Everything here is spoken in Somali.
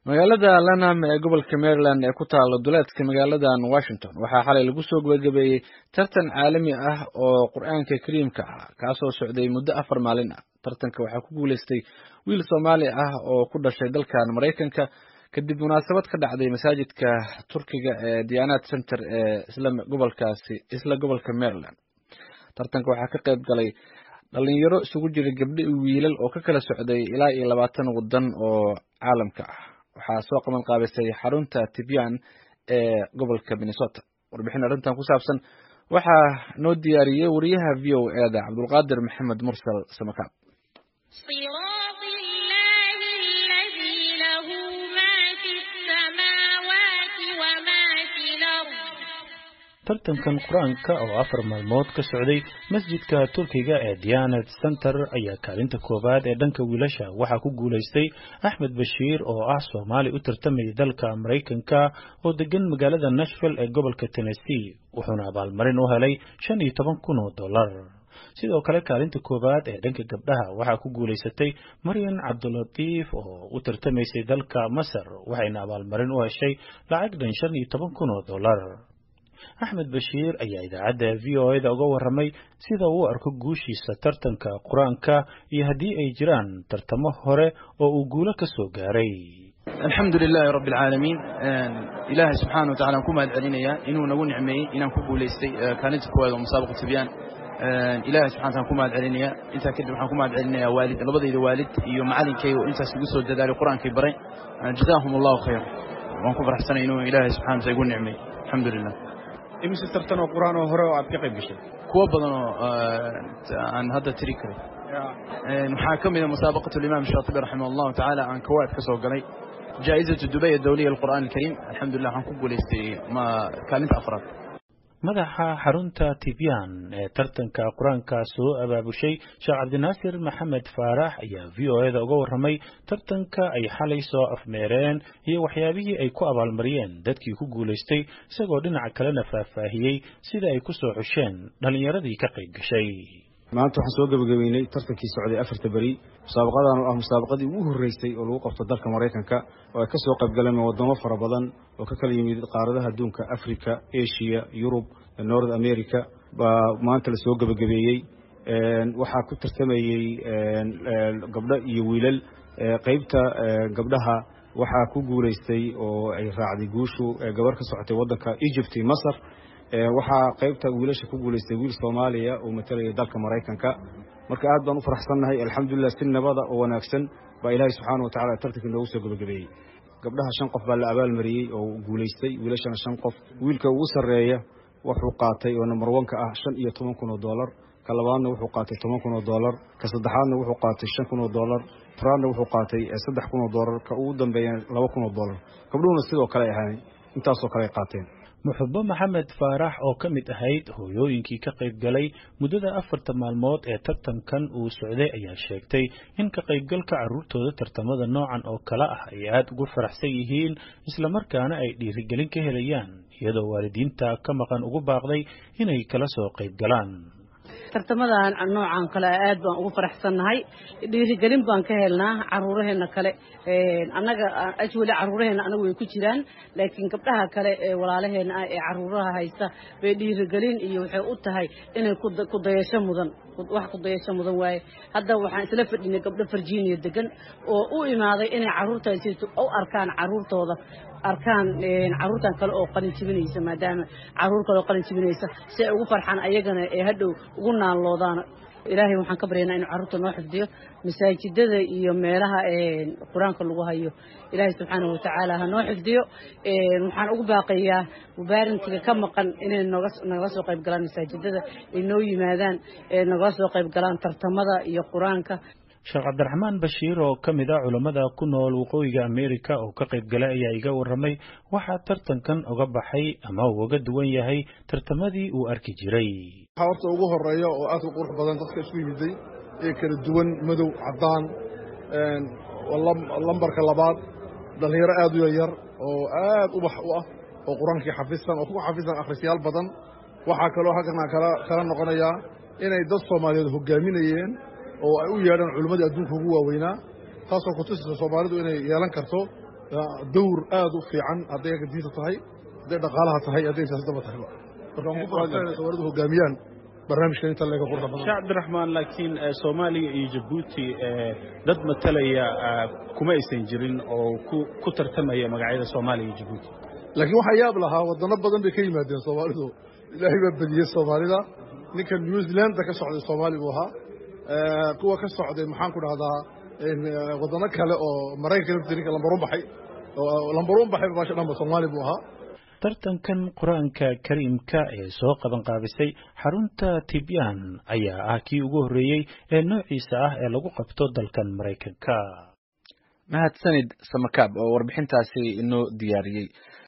magaalada lanham ee gobolka maryland ee ku taala duleedka magaaladan washington waxaa xalay lagu soo gebagabeeyey tartan caalami ah oo qur-aanka kariimka ah kaasoo socday muddo afar maalin ah tartanka waxaa ku guuleystay wiil soomaali ah oo ku dhashay dalkan maraykanka kadib munaasabad ka dhacday masaajidka turkiga ee diyanad center ee isla gobolkaasi isla gobolka maryland tartanka waxaa ka qayb galay dhalinyaro isugu jira gabdho iyo wiilal oo ka kala socday ilaa iyo labaatan waddan oo caalamka ah waxaa soo qaban qaabisay xarunta tibyan ee gobolka minnesota warbixin arrintan ku saabsan waxaa noo diyaariyey wariyaha v o eda cabdulqaadir maxamed mursal samakaab tartankan qur-aanka oo afar maalmood ka socday masjidka turkiga ee diyanad center ayaa kaalinta koowaad ee dhanka wiilasha waxaa ku guulaystay axmed bashiir oo ah soomaali u tartamayay dalka maraykanka oo degan magaalada nashville ee gobolka tennessee wuxuuna abaalmarin u helay shan iyo toban kun oo dollar sidoo kale kaalinta koowaad ee dhanka gabdhaha waxaa ku guulaysatay maryan cabdulatiif oo u tartamaysay dalka masar waxayna abaalmarin u heshay lacag dhan shan iyo toban kun oo dollar axmed bashiir ayaa idaacadda v o eda uga warramay sida uu arko guushiisa tartanka qur-aanka iyo haddii ay jiraan tartamo hore oo uu guulo ka soo gaaray alxamdu lilaahi rabbi alcaalamiin ilaahay subxaana wa tacala aan ku mahad celinayaa inuu nagu nicmeeyey inaan ku guulaystay kaalinta koowaad oo musaabaqa tibyaan ilahay subxana taala ku mahad celinaya intaa kadib waxaan ku mahad celinayaa waalid labadayda waalid iyo macalinkayga oo intaas igu soo dadaalay qur-aankay baray jazaahum allahu khayr waan ku farxsanay inuu ilaahay subxana wataala igu nicmeeyey alxamdu lilah imise tartan oo qur-aan oo hore oo aad ka qayb gashay kuwo badan oo aan hadda tiri karin waxaa ka mida musaabaqat alimaam shaatibi raximah allahu tacaala aan kawaad ka soo galay jaa'izatu dubay adawliya alqur'aan alkariim alxamdulilah waxaan ku guulaystay kaalinta afraad madaxa xarunta tibyan ee tartanka qur-aanka soo abaabushay sheekh cabdinaasir maxamed faarax ayaa v o eda uga warramay tartanka ay xalay soo afmeereen iyo waxyaabihii ay ku abaalmariyeen dadkii ku guulaystay isagoo dhinaca kalena faahfaahiyey sida ay ku soo xusheen dhallinyaradii ka qayb gashay maanta waxaan soo gebagabeynay tartankii socday afarta beri musaabaqadan oo ah musaabaqadii ugu horreysay oo lagu qabto dalka maraykanka oo ay ka soo qayb galeen waddamo fara badan oo ka kala yimid qaaradaha adduunka africa asia yurub north america baa maanta la soo gebagabeeyey waxaa ku tartamayey gabdho iyo wiilal qeybta gabdhaha waxaa ku guulaystay oo ay raacday guushu gabar ka socotay waddanka egypt iyo masar waxaa qaybta wiilasha ku guulaystay wiil soomaaliya oo matalaya dalka maraykanka marka aad baan u faraxsannahay alxamdulilah si nabada oo wanaagsan baa ilaahay subxaana watacala tartankii noogu soo gebagabeeyey gabdhaha shan qof baa la abaalmariyey oo guulaystay wiilashana shan qof wiilka ugu sarreeya wuxuu qaatay oo number onka ah shan iyo toban kun oo dollar ka labaadna wuxuu qaatay toban kun oo dollar ka saddexaadna wuxuu qaatay shan kun oo dollar taraadna wuxuu qaatay saddex kun oo dollar ka ugu dambeeya laba kun oo dollar gabdhuhuna sidoo kale ahaan intaasoo kale ay qaateen muxubo maxamed faarax oo ka mid ahayd hooyooyinkii ka qayb galay muddada afarta maalmood ee tartankan uu socday ayaa sheegtay in ka qaybgalka carruurtooda tartamada noocan oo kale ah ay aada ugu faraxsan yihiin islamarkaana ay dhiirigelin ka helayaan iyadoo waalidiinta ka maqan ugu baaqday inay kala soo qayb galaan tartamadan noocan kale aad baan ugu faraxsannahay dhiirigelin baan ka helnaa caruuraheena kale annaga ajwali caruuraheena anagu way ku jiraan laakiin gabdhaha kale ee walaalaheena ah ee caruuraha haysta bay dhiirigelin iyo waxay u tahay inay kudayasho mudan wax kudayasho mudan waaye hadda waxaan isla fadhinay gabdho virginia degan oo u imaaday inay caruurtaasi u arkaan caruurtooda arkaan caruurtan kale oo qalin jibinaysa maadaama caruur kale oo qalin jibinaysa si ay ugu farxaan ayagana ee hadhow ugu naanloodaan ilaahay waxaan ka baryaynaa inuu carruurta noo xifdiyo masaajidada iyo meelaha qur-aanka lagu hayo ilaahay subxaanahu watacaala ha noo xifdiyo waxaan ugu baaqayaa mubaarintiga ka maqan inay noga nagala soo qayb galaan masaajidada ay noo yimaadaan nagala soo qayb galaan tartamada iyo qur-aanka sheekh cabdiraxmaan bashiir oo ka mid ah culammada ku nool waqooyiga amerika oo ka qayb galay ayaa iga warramay waxaa tartankan uga baxay ama uu uga duwan yahay tartamadii uu arki jiray waxaa horta ugu horeeya oo aad u qurux badan dadka isku yimiday ee kala duwan madow caddaan lambarka labaad dhallinyaro aad u yaryar oo aad ubax u ah oo qur-aankii xafisan oo ku xafisan akhrisyaal badan waxaa kaloo halkan kala noqonayaa inay dad soomaaliyeed hogaaminayeen oo ay u yeedhaan culimmadii adduunka ugu waaweynaa taasoo kutusaysa soomaalidu inay yeelan karto dawr aad u fiican hadday aga diinta tahay hadday dhaqaalaha tahay hadday siyaasadaba tahayba marka waan ku faraxsan inay soomaalidu hogaamiyaan barnaamijkan inta leega quruxda badan sheekh cabdiraxmaan laakiin soomaaliya iyo jabuuti dad matalaya kuma aysan jirin oo ku tartamaya magacyada soomaaliya iyo jabuuti laakiin waxaa yaab lahaa wadano badan bay ka yimaadeen soomaalidu ilaahay baa bediyey soomaalida ninka new zealanda ka socday soomaali buu ahaa kuwa ka socday maxaan ku dhahdaa wadano kale oo maraykanka laftii ninka lambaruun baxay lambaruun baxay baasha dhanba soomaali buu ahaa tartankan qur-aanka kariimka ee soo qaban qaabisay xarunta tibyan ayaa ah kii ugu horreeyey ee noociisa ah ee lagu qabto dalkan maraykanka mahadsanid samakaab oo warbixintaasi inoo diyaariyey